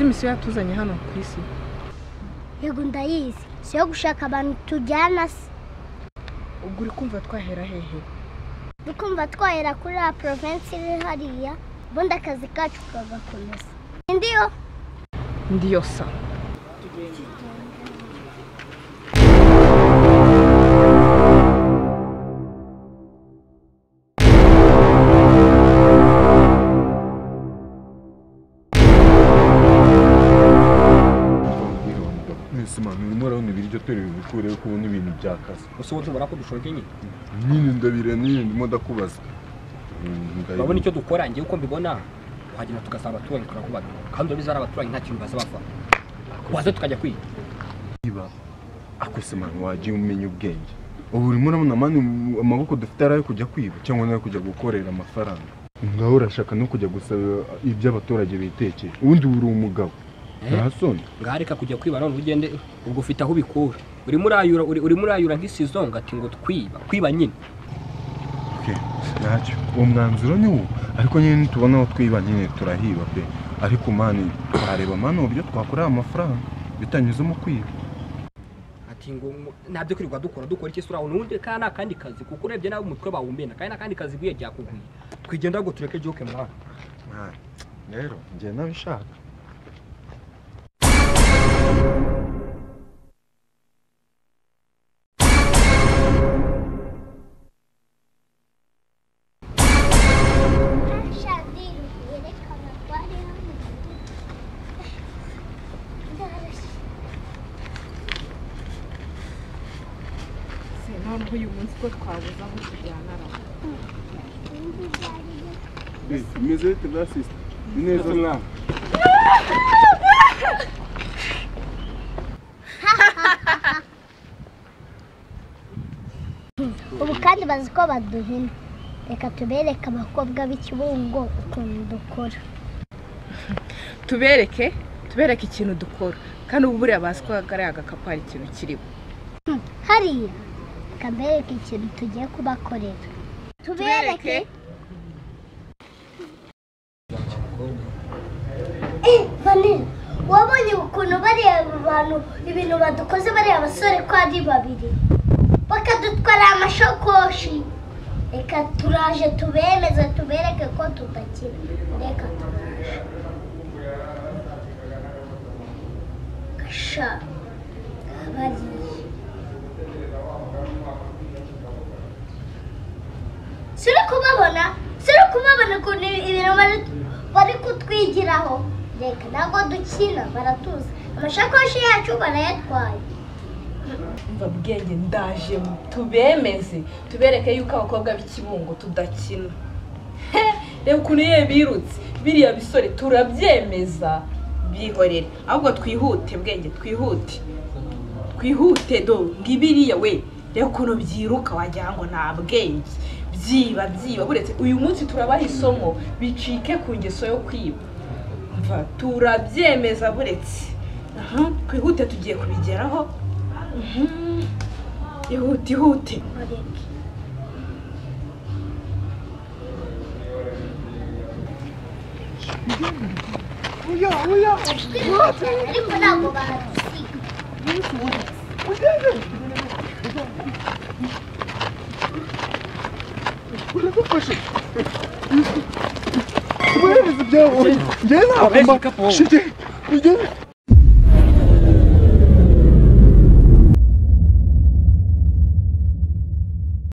yesu yatuzanye hano ku isi yego ndayizi si yo gushaka abantu tujyana se ubwo uri kumva twahera hehe dukumva twahera kuri ya porovensi iri hariya ubundi akazi kacu kagakomeza indiyo ndiyosa mwese mama murimo urabona ibiryo tureba ibikureho kubona ibintu byakaze gusa ubu tubona ko dushonje nyine nyine ndabire nyine ndimo ndakubaza urabona icyo dukora ngewe uko mbibona tuhagenda tugasaba abaturanyi turakubana kandi urabizi hari abaturanyi nta kintu basaba vuba waza tukajya kwiga niba akose mama wajya umenya ubwenge ubu urimo urabona mani amaboko dufite ari ayo kujya kwiba cyangwa nayo kujya gukorera amafaranga ngaho urashaka no kujya gusaba ibyo abaturage bitekeye ubundi uri umugabo nta soni ngareka kujya kwiba none ugende ubwo ufite aho ubikura urimo urayura uri- urimo urayura nk'isizonga ati ngo twiba kwiba nyine Okay, ntacyo uwo mwanzuro ni wo ariko nyine nitubona aho twiba nyine turahiba pe ariko mani twareba mani uburyo twakorera amafaranga bitanyuzemo kwiba ati ngo ngo- ntabyo kwirirwa dukora dukora iki sura undi kandi ni akandi kazi kuko urebye nawe umutwe bawumena kandi ni akandi kazi bwiye byakugwiye twigendera ngo tureke joke muhanda Mwana, rero njye nabishaka shadini yerekana ko ari noneho uyu munsi ko twabuze aho tujyana ara bimeze bite bwasisite ni neza mwana ubu kandi bazi ko baduhina reka tubereke abakobwa b'ikibungo ukuntu dukora tubereke tubereke ikintu dukora kandi ubu buriya bazi ko kariya agakapu hari ikintu kiriho hariya reka mbereke ikintu tugiye kubakorera tubereke vanira wabonye ukuntu bariya bantu ibintu badukoze bariya basore ko ari babiri bakadutwara amashakoshi reka turaje tubemeze tubereke ko tudakira reka turaje gasha bariya suri kubabona suri kubabona ukuntu ibintu bari- bari kutwigiraho reka ntabwo dukina baratuza amashakoshi yacu barayatwaye umva bwenge ndajemo tubemeze tubereke yuko abakobwa b'ikibungo tudakina He, reba ukuntu ye birutse biriya bisore turabyemeza bihorere ahubwo twihute bwenge twihute twihute do ngibiriya we reba ukuntu byiruka wagira ngo nta bwenge byiba byiba buretse uyu munsi turabaha isomo bicike ku ngeso yo kwiba mva turabyemeza buretse Aha, twihute tugiye kubigeraho Mhm. ihute ihute mureke ariko ntabwo bahadusiga uradufashe wohereza ibyabo njye ntabwo mba igikapu wowe. shige njye